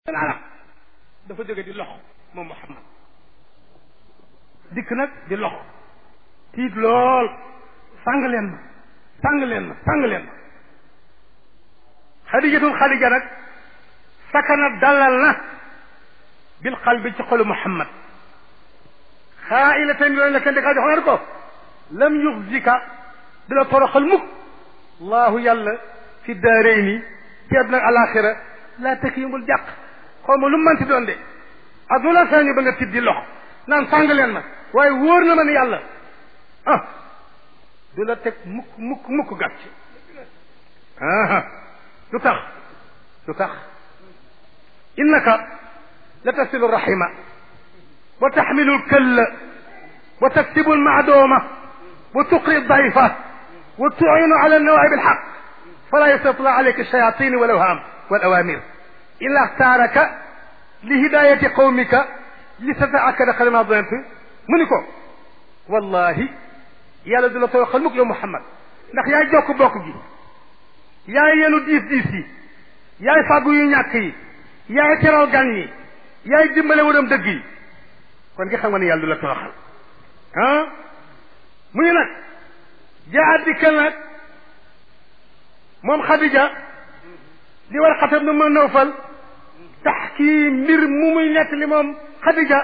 seen arab dafa jóge di lox moom Muhammad dikk nag di lox tiit lool sàng leen ma sàng leen ma sàng leen ma xadijatul xadija nag sakana dalal na bil qalbi ci xolu Muhammad xaa ila tan yooyu la kenn dakaa jox ko lam yuxzika du la toroxal mukk allahu yàlla fi daarayni ci àdduna ak alaxira laa tekk yëngul jàq xaw ma lu manti doon de ak lu la sañu ba nga tiit di lox naan sàng leen ma waaye wóor na ma ne yàlla ah du la teg mukk mukk mukk gàcc ah lu tax lu tax innaka la tasilu rahima wa taxmilu lkalla wa taktibu lmaadooma wa tuqri dayfa wa tuinu ala nawaaib alxaq fala yastatla alayka alshayatin walawham walawamir illa axtaaraka li hidayati qawmika li tataakada xalima dant mu ni ko wallahi yàlla du la tooxal mukk yow Muhammad ndax yaay jokk bokk gi yaay yenu diis diis yi yaay fàggu yu ñàkk yi yaay teral gan yi yaay dimbale waram dëgg yi kon nga xam nga ne yàlla du la tooxal ah mu ngi nag jaa dikkal nag moom Xadija li war xatab nu ma nawfal tax kii mbir mu muy nekk li moom Xadija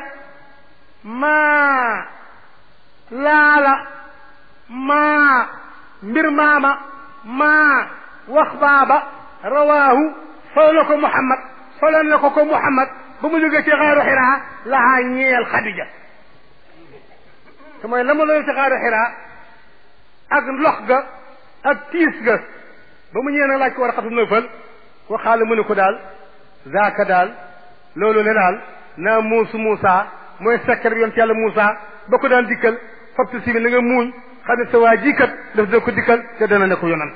maa laala maa mbir maama maa wax baaba rawaahu solo na ko Muhammad solo na ko ko Muhammad ba mu jógee ci xaaru xiraa lahaa ñeel Xadija te mooy la mu loolu ci xaaru xiraa ak lox ga ak tiis ga ba mu ñëwee nag laaj ko war a xatu nëfal ko xaala mu ne ko daal zaaka daal loolu ne daal naa muusu Muusa mooy sekkar bi yoon ci yàlla Muusa ba ko daan dikkal fabtu si bi na nga muuñ xam ne sa waa ji kat daf dina ko dikkal te dana ne ko yonant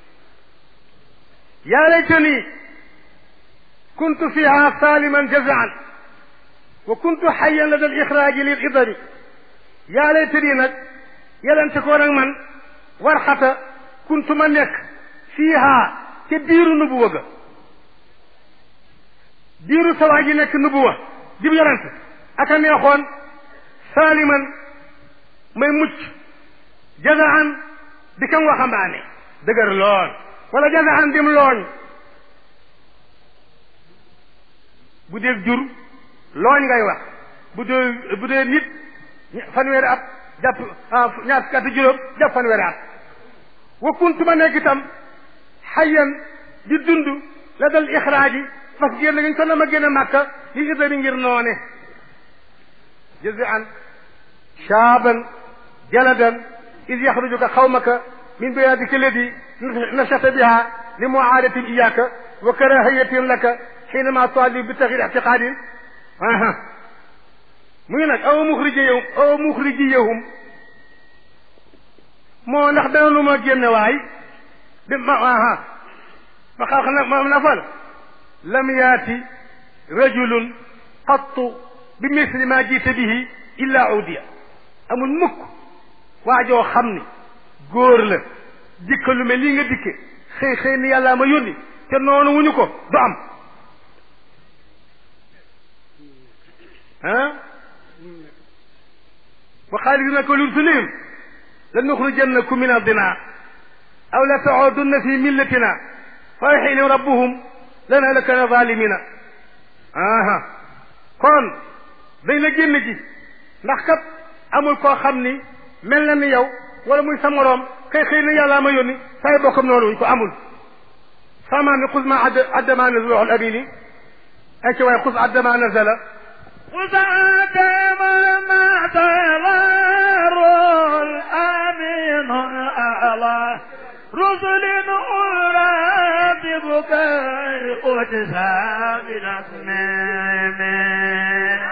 yaa laytani kuntu fiha saliman jazaan wa kuntu xayan lada al ixraaji lil idari yaa laytani nag yelente koo nag man war xata kuntu ma nekk fiiha ca biiru nubuwa ga biiru sawaa ji nekk nubuwa jib yonent aka neexoon saaliman may mucc jazaan di kam waxambaane dëgër lool wala jazaan dim looñ bu dee jur looñ ngay wax bu dee bu dee nit fanweeri at jàpp ñaar fukki at juróom jàpp fanweeri at wa kuntu ma nekk itam xayan di dund la dal ixraaji parce que génn gañ ko na ma génne màkka li idari ngir noone jazaan shaaban jaladan id yaxrujuka xawmaka min biyaadika ladi nashata biha li muaadatin iyaka wa karahiyatin laka xiinama tualli bi taxir ictiqaadin aha mu ngi nag aw muxrijiyahum aw muxrijiyahum moo ndax dana lu ma génne waay bi ma aha ma xaw xam ma nafal lam yaati rajulun qattu bi misli ma jiita bihi illa udiya amul mukk waajoo xam ni góor la dikka lu mel lii nga dikke xëy xëy ni yàllaa ma yónni te noonu wuñu ko du am ah wa xaalidina ko lursulihim la nuxrijannakum min ardina aw la taudunna fi millatina fa yuxyiihim rabbuhum lanahlakana zalimina aha kon dañ la génn ji ndax kat amul koo xam ni mel na ni yow wala muy sa moroom kay xëy na yàllaa ma yónni say bokkam noonu wuñ ko amul sama mi xus ma addama nazala waxul amini ay ci waaye xus addama nazala xus addama nazala rol aminu ala rusulin uratibuka utisa min asmeme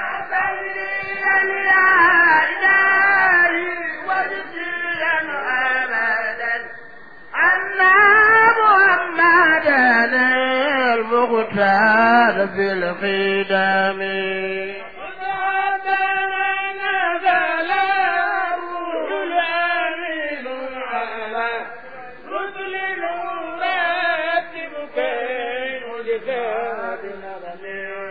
المختار في الخدم رسل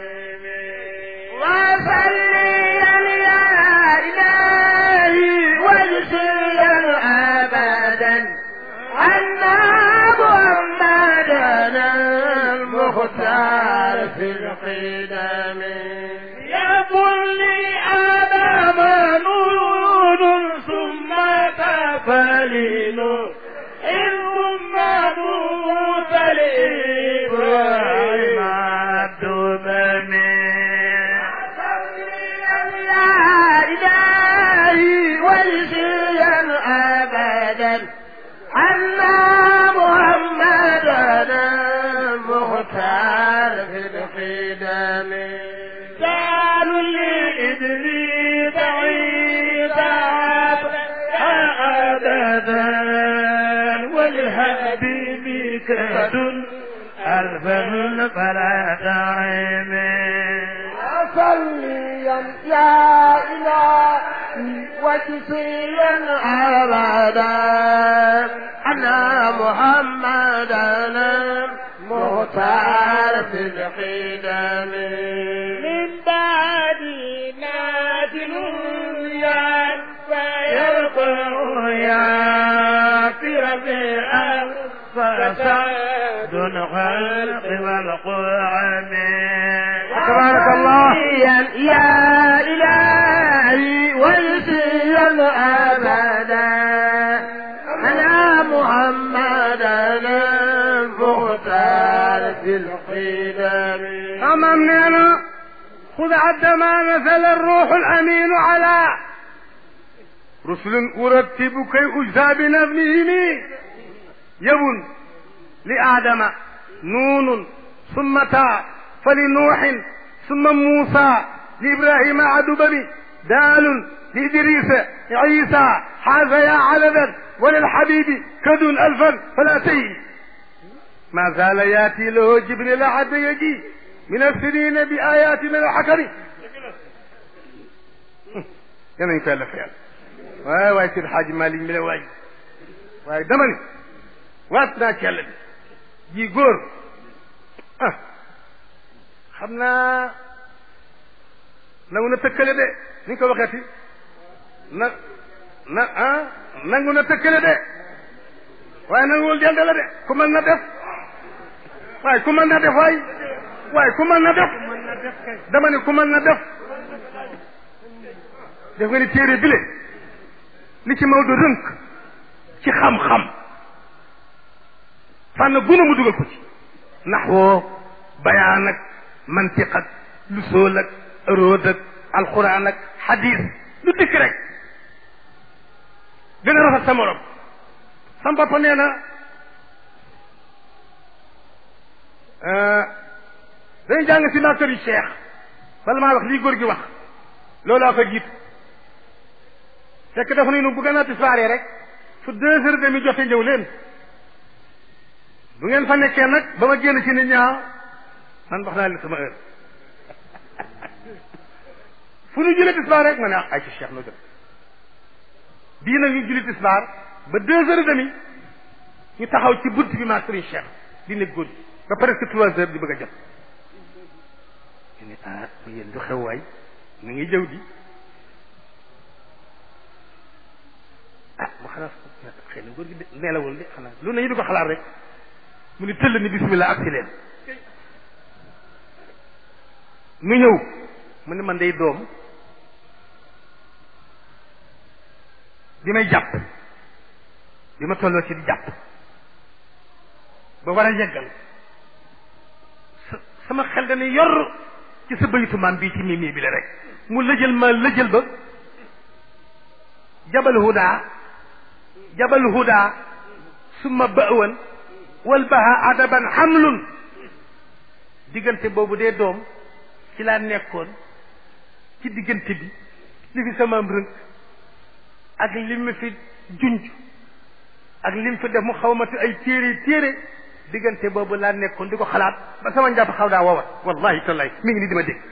ويسيا أبدا أن محمدنا المختار في القدم يقول لي آدم نور ثم تفلين إن ثم موت لإبراهيم الدمم يا إلهي ويسيا أبدا أن محمدنا المختار في القدم قالوا لإدريس عيسى عددا وللهدي كاد ألفا فلا تعين صليا يا إلهي وجزيا أبدا أنا محمدنا مختار في القدم من بعد نازل يا فيرقع يا في ربيع فسعد الخلق والقرآن تبارك الله. يا إلهي ويسيا أبدا أنا محمدنا المختار في القدم أمام نانا خذ عد ما نزل الروح الأمين على رسل أرتب كي أجزى بنظمهم يبن لآدم نون ثم تاء فلنوح ثم موسى لإبراهيم عدبني دال لإدريس عيسى حاز يا علدا وللحبيب كد ألفا فلا تهي ما زال ياتي له جبريل حتى يجي من السنين بآيات من الحكم yanañ ko yàlla fayal waaye waaye seen xaaji Malick mi la waay waaye dama ni waat naa ci yàlla bi ji góor ah xam naa nangu na tëkkale de ni ñu ko waxeeti na na ah nangu na tëkkale de waaye nanguwul dende la de ku mën na def waaye ku mën na def waay waaye ku mën na def dama ni ku mën na def def nga ni téere bile li ci Maodo rënk ci xam-xam fànn guna mu dugal ko ci naxwoo bayaan ak mantiq ak lusool ak arood ak alquran ak xadis lu dikk rek gën a rafet sa morom sam papa nee na dañu jàng si master yi cheikh bala maa wax lii góor gi wax loolaa ko jiitu fekk dafa ne nu bu gën a tisbaaree rek fu deux heures demi jote ñëw leen bu ngeen fa nekkee nag ba ma génn ci nit ñaa man wax naa leen sama heure fu ñu julli tisbaar rek ma ne ah ay ci cheikh noo jot bii nag ñu julli tisbaar ba deux heures demi ñu taxaw ci bunt bi maa sëriñ cheikh di nekk góor gi ba presque trois heures di bëgg a jot ñu ne ah yéen lu xew waay mu ngi jëw di ah mu xanaa xëy na góor gi de neelawul de xanaa lu ne ñu di ko xalaat rek mu ni tëll ni bismillah ak si leen mu ñëw mu ne man day doom bi may jàpp bi ma tolloo ci di jàpp ba war a yeggal sa sama xel dana yor ci sa baytu maam bii ci mii mii bi la rek mu lëjël ma lëjël ba jabal huda jabal huda summa ba'wan wal baha adaban hamlun diggante boobu dee doom ci laa nekkoon ci diggante bi li fi samaam rënk ak li mu fi junj ak li mu fi def mu xawmatu ay téere téere diggante boobu laa nekkoon di ko xalaat ba sama njàpp xaw daa wowat wallahi tallahi mi ngi ni di ma dégg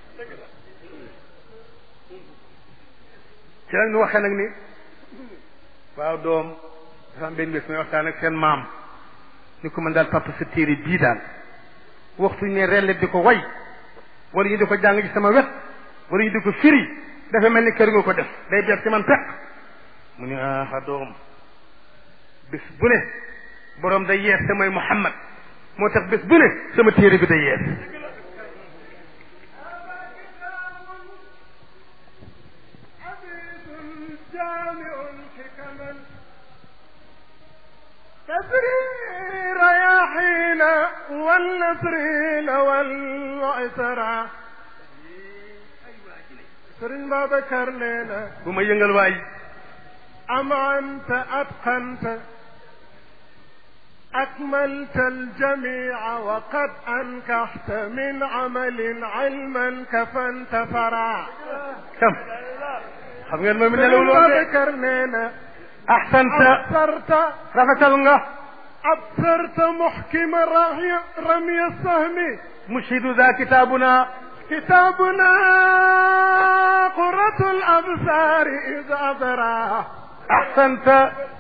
ci la ñu waxee nag ni waaw doom dafa am benn bés may waxtaan ak seen maam ni ko mën daal papa sa téere bii daal waxtu ñu ne rellet di ko way wala ñu di ko jàng ci sama wet wala ñu di ko firi dafa mel ni kër nga ko def day bees ci man peq mu ne ah doom bés bu ne borom day yees te mooy Muhammad moo tax bés bu ne sama téere bi day yees تسري رياحين والنسرين والعسرى سرين بابكر لنا bu ma yëngal waay أم أنت أتقنت أكملت الجميع وقد أنكحت من عمل علما كفنت فرع kam xam ngeen moom nelaw lool de بابكر لنا ahsanta أبصرت rafetal nga أبصرت محكم رمي, رمي السهم mushidu za kitabuna كتابنا قرة الأبصار إذ أبرى ahsanta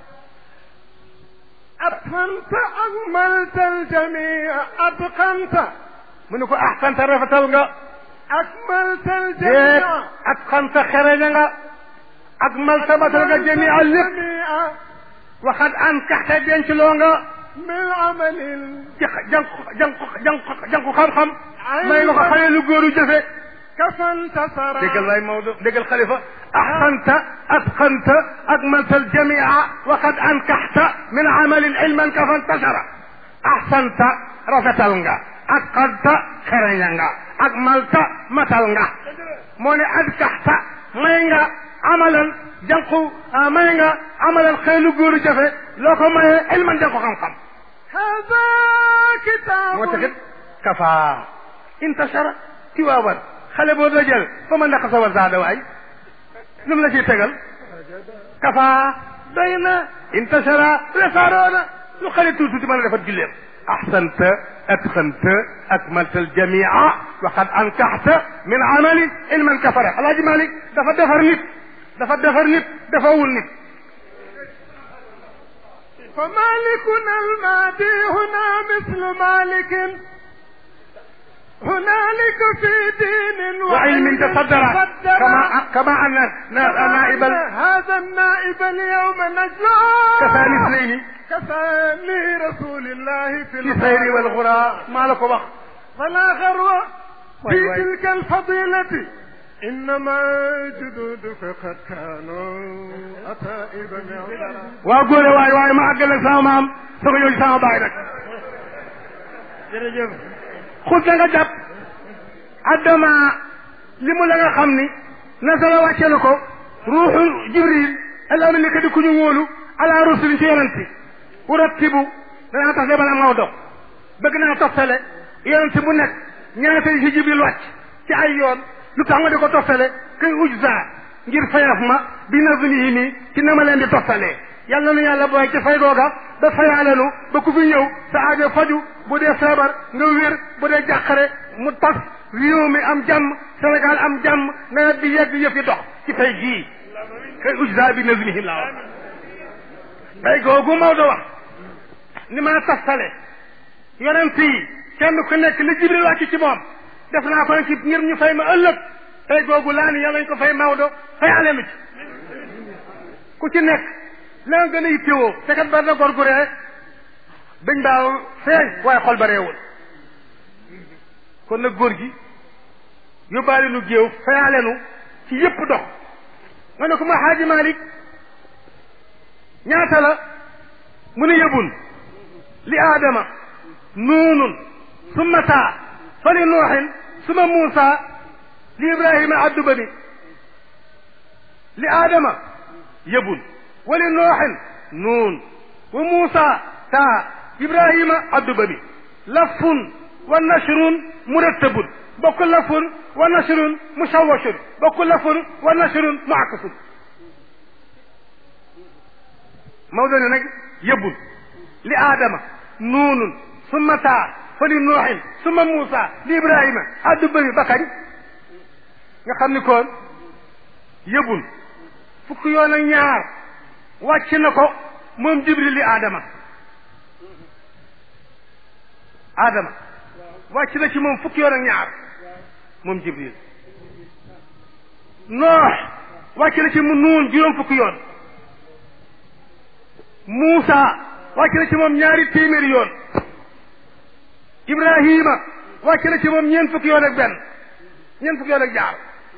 أتقنت أكملت الجميع أتقنت mu ne ko ahsanta rafetal nga أكملت déet الجميع ak xanta xereña nga ak maltabatal nga jamia lépp الجميع waxat an kaxte denc loo nga من عمل jànq jànq jànq jànq xam-xam may nga ko xale lu góoru jëfe كفنت سرى déggal waay Maodo déggal xalifa ahsanta atqanta akmalta aljamia waxad ankaxta min amalin ilman kafa ntashara ahsanta rafetal nga atqanta xereña nga akmalta matal nga moo ne ankaxta may nga amalan jànqu may nga amalan xeelu góoru jëfe loo ko mayee ilman jànqu xam-xam هذا كتاب moo taxit kafa intashara tiwaawan xale boo dajal ba ma ndax sa wa zaada waay lu mu la ciy tegal kafa doy na intashara weesaaroona lu xale tuuti tuuti mën a defar julleem ahsanta atqanta akmalta aljamia wa qad ankaxta min amali ilman kafara alaaji malik dafa defar nit dafa defar nit dafawul nit فمالكنا المادي هنا مثل مالك هنالك في دين وعلم تصدر كما كما ان نائب ال- هذا النائب اليوم نجلا كفاني اثنين كفاني رسول الله في في الخير والغراء ما لك وقت فلا غرو واي في واي. تلك الفضيلة إنما جدودك قد كانوا أتائب معذرا waa góore waay waaye ma àggale sama maam soo ko yooyu sama baay nag jërëjëf xut na nga jàpp addama li mu la nga xam ni nasala wàcce na ko ruuxu jibril al amri li ka di ku ñu wóolu ala rusul ci yonanti urattibu danaa tax de bala maw dox bëgg naa toftale yonanti bu nekk ñaata yi ci jibril wàcc ci ay yoon lu tax nga di ko toftale kay ujza ngir fayaf ma bi nazmihi nii ci na ma leen di toftalee yàlla nu yàlla booy ci fay googa ba fayaalenu ba ku fi ñëw sa aajo faju bu dee feebar nga wér bu dee jàqare mu tas réew mi am jàmm Sénégal am jàmm nawet bi yegg yëf yi dox ci fay gii kay ujza bi nazmihi laa wax fay googu Maodo wax ni ma toftale yonent yi kenn ku nekk li jibril wàcc ci moom def naa ko ci ngir ñu fay ma ëllëg fay googu laa ni yàlla ñu ko fay Maodo fay alenu ci ku ci nekk la nga gën a yittewoo te kat bari na góor gu ree dañ baaw feeñ waaye xol ba reewul kon nag góor gi yóbbaale nu géew fayaalenu ci yépp dox nga ne ko ma xaaji Malik ñaata la mu ne yëbun li aadama nuunun summa taa fa li nuuxin summa muusa li ibrahima addu bani li aadama yëbun wa li nuuxin nuun wa muusa taa ibrahima addu bani lafun wa nashrun murattabun bokk lafun wa nashrun mushawashun bokk lafun wa nashrun muakkasun Maodo ne nag yëbbul li aadama nuunun summa taa fa li nuuxin summa muusa li ibrahima addu bëri ba kañ nga xam ni kon yëbbul fukk yoon ak ñaar wàcc na ko moom jibril li aadama aadama wàcc na ci moom fukki yoon ak ñaar moom jibril noox wàcc na ci mu nuun juróom fukki yoon Muusa wàcc na ci moom ñaari téeméeri yoon Ibrahima wàcc na ci moom ñeent fukki yoon ak benn ñeent fukki yoon ak jaar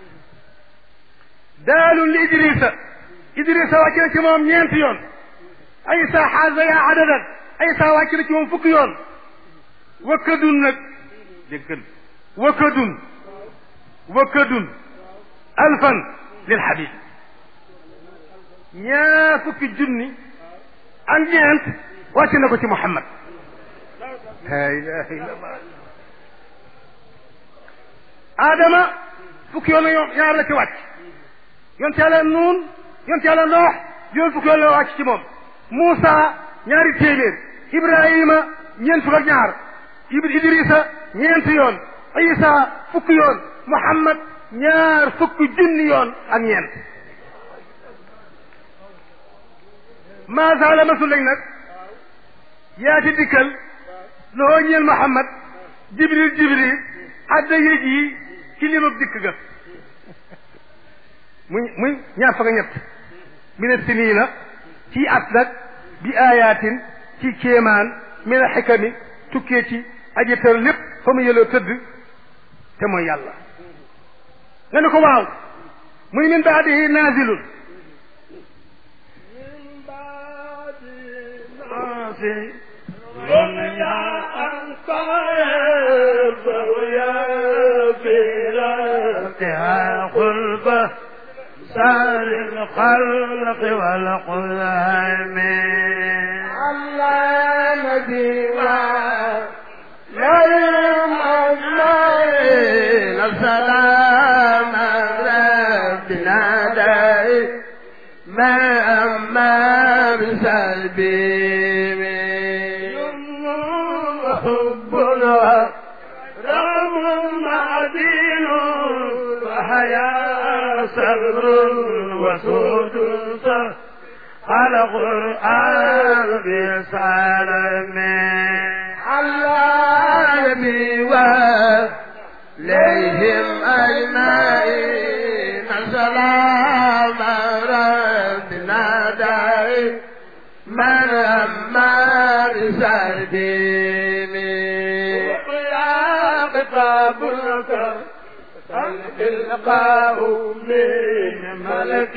daalun li Idrisa Idrisa wàcc na ci moom ñeenti yoon Aysa xaasa yaa adadan Aysa wàcc na ci moom fukki yoon wakkadun nag déggal wakkadun wakkadun alfan lil Habib ñaar fukki junni ak ñeent wàcc na ko ci Muhammad la ilaha illallah Adama fukki yoon yoon ñaar la ci wàcc yonte yàlla nuun yonte yàlla noox yoon fukki yoon la wàcc ci moom Muusa ñaari téeméer Ibrahima ñeent fukk ak ñaar Idrisa ñeenti yoon Isa fukki yoon Muhammad ñaar fukki junni yoon ak ñeent maasa la masul lañ nag yaati dikkal loo ñeel Muhammad Jibril Jibril adda yéeg yi ci limab dikk ga muy muy ñaar fukk ak ñett mina siniina ci at nag bi ayatin ci kéemaan mina xikami tukkee ci aji tër lépp fa mu yëloo tëdd te mooy yàlla nga ne ko waaw muy min baadihi naazilun قلبه سار الخلق والقلم الله نبي مريم أجمعين السلام ربنا داي ما أما بسلبي حبنا رغم معدين وحياة صبر وسود على قرآن بسلام على نبي وإليهم أجمعين سلام ربنا داي من أما بسلبي يا خطابك القاء من ملك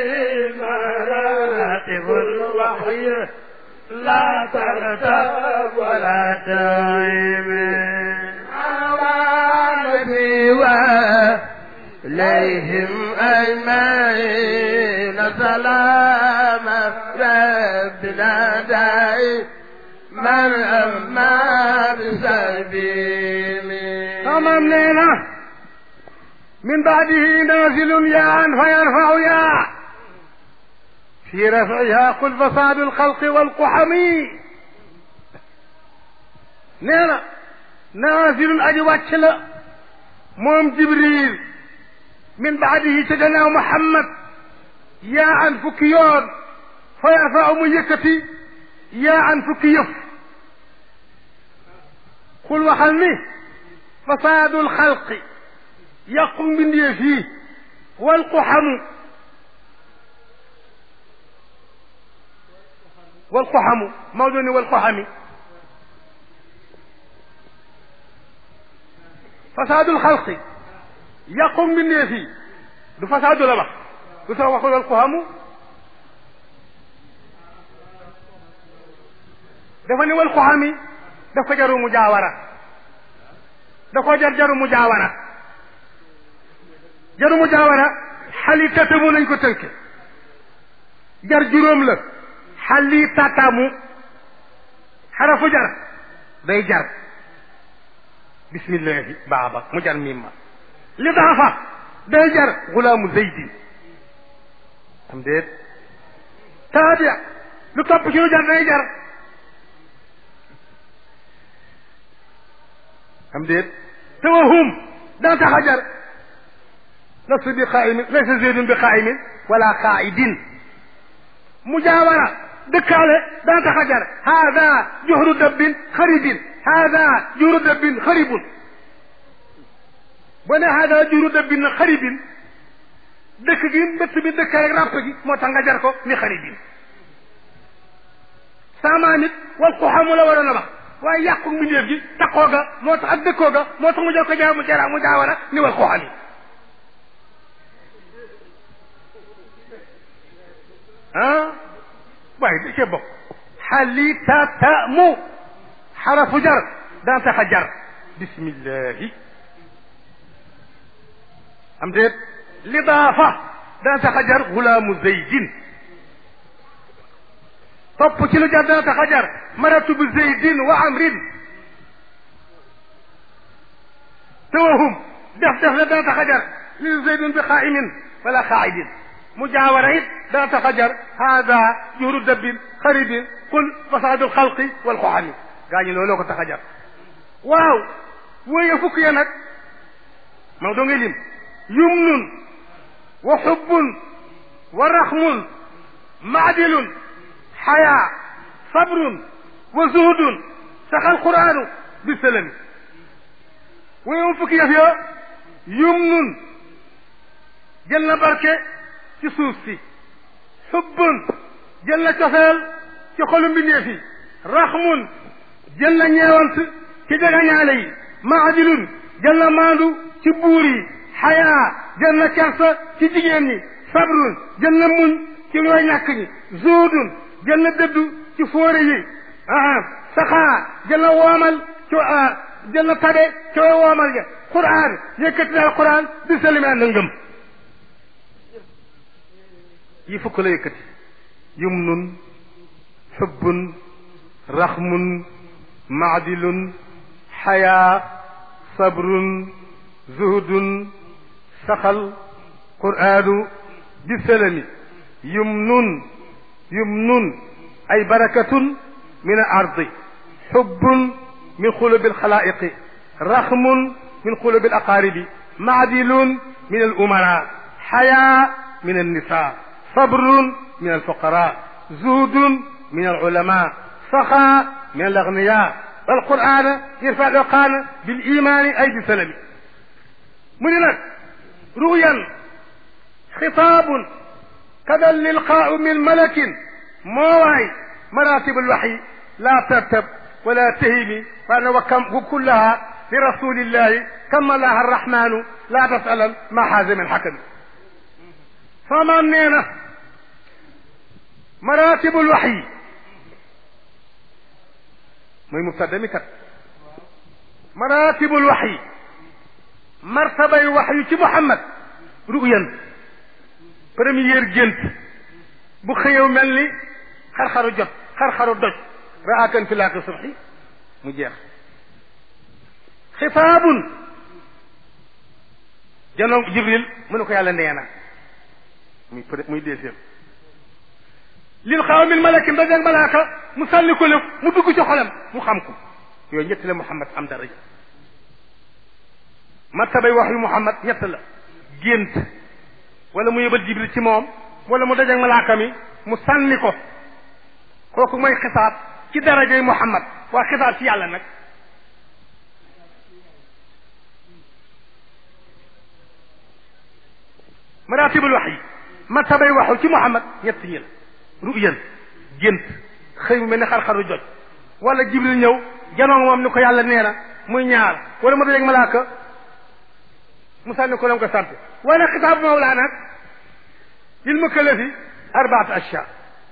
مراتب الوحي لا ترتب ولا تعيب على نبي إليهم أجمعين سلام ربنا داي من أما بسبيل تمام ليلة من بعده نازل ياء فيرفع ياء في رفعها قل فساد الخلق والقحم نينا نازل أجي واتشلا موم جبريل من بعده تجنا محمد ياء فكيون فيرفع ميكتي ياء فكيف قل وحلني فساد الخلق yàqu mbindeef yi wal ku xamu wal ku xamu Maodo ni wal ku xami fasaadul xalqi yàqu mbindeef yi du fasaadu la wax du tax waxul wal ku xamu dafa ni wal ku xami daf ko jaru mu jaawara da ko jar jaru mu jaawara jaru mu jaawara xali tatamu lañ ko tënke jar juróom la xali tatamu xarafu jar day jar bismillahi baaba mu jar mimma li dafa day jar gulaamu zeydin am déet taabia lu topp ci lu jar day jar am déet tawahum dana tax a jar لست بقائم ليس زيد بقائم ولا قائد مجاورة دكالة لا تخجر هذا جهر دب خريب هذا جهر دب خريب بنا هذا جهر دب خريب dëkk gi mbëtt bi dëkk rek ràpp gi moo tax nga jar ko ni xaribin sama nit wal xuxamu la waroon a wax waaye yàqu mbindeef gi taxoo ga moo tax ak dëkkoo ga moo tax mu jël ko jaa mu jara mu jaawara ni wal xuxami ah waaye da cee bokk xalitatamu xarafu jar daan tax a jar bismillahi am déet lidaafa daan tax a jar gulaamu zeydin topp ci lu jar dana tax a jar maratu bi zeydin wa amrin tawahum def def la dana tax a jar li zeydin bi xaa'imin wala xaa'idin mujaawara it dana tax a jar haada juhru dabbin xaribin qul fasaadul xalqi wal xoxami gaa ñi looloo ko tax a jar waaw wóoye fukk ya nag ma doo ngay lim yumnun wa xubbun wa raxmun maadilun xayaa sabrun wa zuhdun saxal quraanu bi salami wóoye fukki yëf ya yumnun jël na barke ci suuf si xubbun jël na cofeel ci xolu mbindeef yi raxmun jël na ñeewant ci jagañaale yi maadilun jël na maandu ci buur yi xayaa jël na kersa ci jigéen ñi sabrun jël na muñ ci ñooy ñàkk ñi zuudun jël na dëddu ci fóore yi aa saxaa jël na woomal ci jël na tabe ci way woomal ja quraan yëkkati daal quraan di salimi ànd ngëm yi fukk la yëkkati yumnun xubbun raxmun maadilun xayaa sabrun zuhdun saxal quraanu bi salami yumnun yumnun ay barakatun min al ardi xubbun min xulubi alxalaiqi raxmun min xulubi alaqaaribi maadilun min al umara xayaa min annisa sabrun min alfuqara zuhdun min alulama saxaa min alagniya والقرآن يرفع العقان بالإيمان أي بسلم من لك رؤيا خطاب كذا اللقاء من ملك مواي مراتب الوحي لا ترتب ولا تهيمي فأنا وكم كلها لرسول الله كما الله الرحمن لا تسأل ما حاز من حكم فما منينا مراتب الوحي mooy mubtada mi kat maratibul waxyi martabay waxyu ci muhammad ruyan première gént bu xëyew mel ni xar-xaru jot xar-xaru doj raakan fi laaqi subhi mu jeex xitaabun janoom jibril mu ne ko yàlla nee na muy muy deuxième lil xaw min malakin dajeeg malaaka mu sànni ko lëf mu dugg ci xolam mu xam ko yooyu ñett la Muhammad am daraja martabay wax yu Muhammad ñett la gént wala mu yëbal Jibril ci moom wala mu dajeeg malaaka mi mu sànni ko kooku mooy xisaab ci darajay Muhammad waa xisaab ci yàlla nag maratibul wax yi martabay waxu ci Muhammad ñett ñi la ruyan gént xëy mu mel ne xar-xaru joj wala jibril ñëw janoo moom ni ko yàlla nee na muy ñaar wala mu dajeeg malaaka mu sànni ko lam ko sant wala xitaabu mawlaa nag lil mukallafi arbaat ashya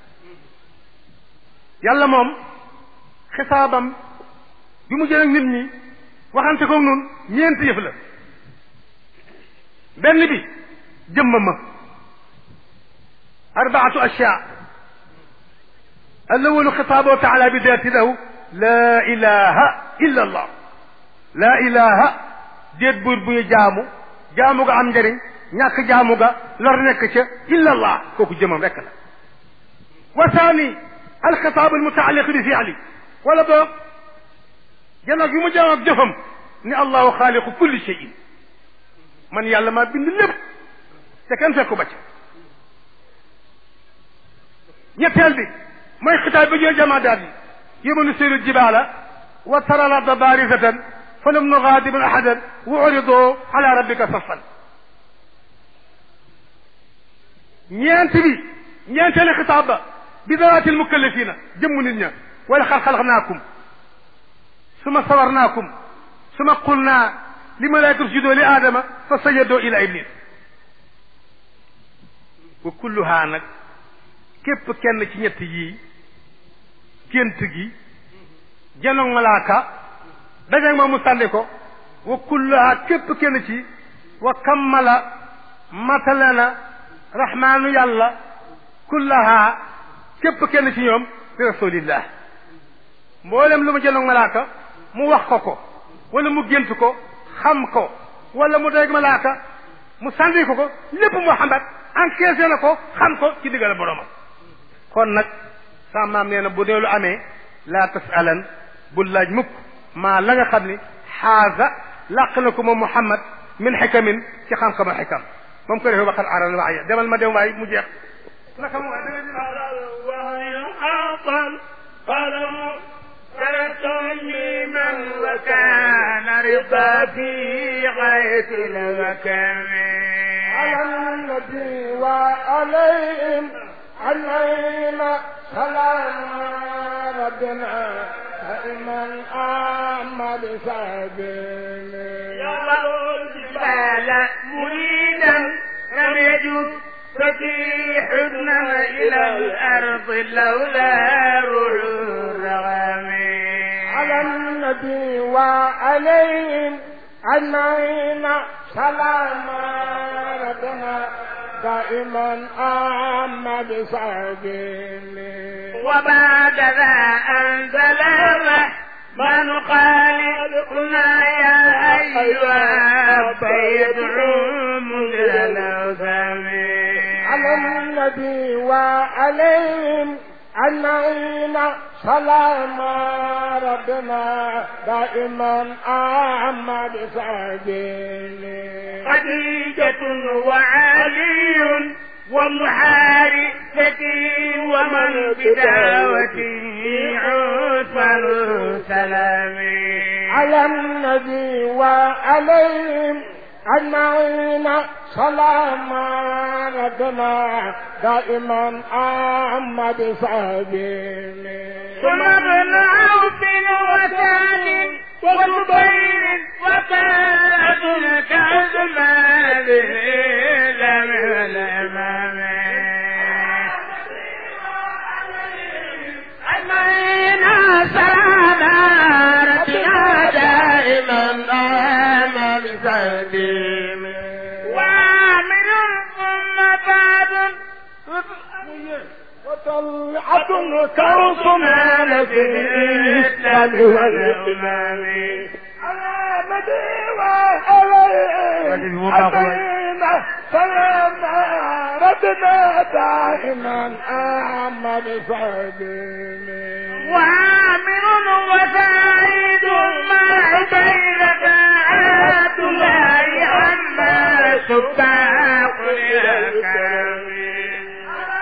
yàlla moom xisaabam bi mu jël ak nit ñi waxante ko nun ñeenti yëf la benn bi jëmmama arbaatu ashya الأول خطابه تعالى بذاته له لا إله إلا الله لا إله déet buur bu ñu jaamu jaamu ga am njëriñ ñàkk jaamu ga lor nekk ca illa allah kooku jëmam rek la wa thani alxitaab almutaaliq bi fiali wala boog janoog yu mu jaam ak jëfam ni allahu xaaliqu kulli cheyin man yàlla maa bind lépp te kenn fekku ba ca ñetteel bi mooy xitaab bi ñooy jamaadaat yi yawma nusiru jibaala wa tara larda baarizatan falam nugaadib ahadan wa uridu ala rabbika saffan ñeent bi ñeenteeli xitaab ba bi dawaatil mukallafina jëmm nit ña wala xal xalaqnaakum suma sawarnaakum suma qulnaa li malaayika usjudoo li aadama fa sajadoo ila iblis wa kulluhaa nag képp kenn ci ñett yii gént gi janoog malaaka dajeeg moom mu sànni ko wa kulluhaa képp kenn ci wa kammala matale na rahmaanu yàlla kullahaa képp kenn ci ñoom bi rasulillah mboolem lu mu janoog malaaka mu wax ko ko wala mu gént ko xam ko wala mu dajeeg malaaka mu sànni ko ko lépp Muhammad encaissé na ko xam ko ci diggal boromam kon nag sa maam nee na bu dee lu amee laa tasalan bul laaj mukk maa la nga xam ni xaasa làq na ko moom Muhammad min xikamin ci xam-xamu xikam moom ko defee waxal aral waaya demal ma dem waay mu jeex naka mu waay da nga تسليما وكان رضا في غاية المكان على النبي وعليهم علينا سلام ربنا دائما أحمد سبيل يضع الجبال مريدا لم يجد فتيحنا إلى الأرض لولا روح الرغم على النبي وعليهم أجمعين سلام ربنا دائما أحمد سبيل وبعد ذا أنزل من خالقنا يا أيها فيدعو مجل على النبي وعليهم أجمعين سلام ربنا دائما أحمد سبيل خديجة وعلي ومحارثتي ومن بدعوتي عثمان سلامي على النبي وعليهم أجمعين سلام ربنا دائما أحمد سبيل ثم ابن عوف وسعد وزبير وكاد كأزمان لم الأمام أجمعين سلام ربنا دائما آمن سليم وامن ثم بعد وطلعة كرسنا في الإسلام والإمام على مدينة عليه علينا سلام ربنا دائما أحمد سبيل وعامر وسعيد مع بينك عبد الله عما سباق للكريم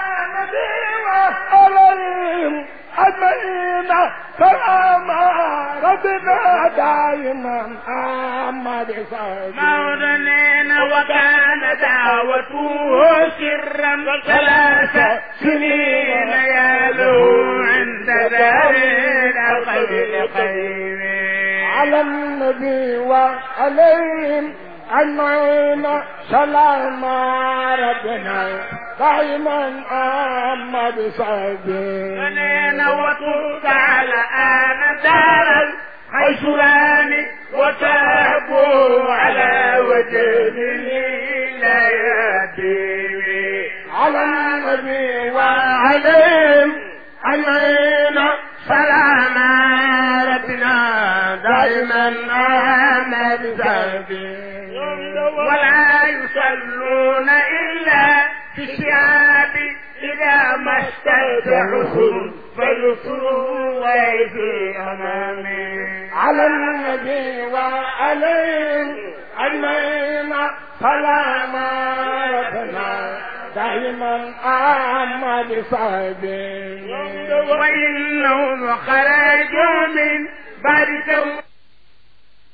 عليهم أجمعين سلام ربنا دائما أحمد سبيل مولانين وكان دعوته سرا ثلاث سنين يالو عند دار الخير خير على النبي وعليهم أجمعين سلام ربنا دائما أحمد سبيل فنين وطرت على آن دار حيث راني وتهبوا على وجه لا يدري على النبي وعليهم أجمعين سلام ربنا دائما أحمد سبيل ولا يصلون إلا في الشعاب إذا ما اشتد عسر فيسروا ويجي أمامي على النبي وعليهم أجمعين سلام ربنا دائما أحمد سبيل وإنهم خرجوا من بعد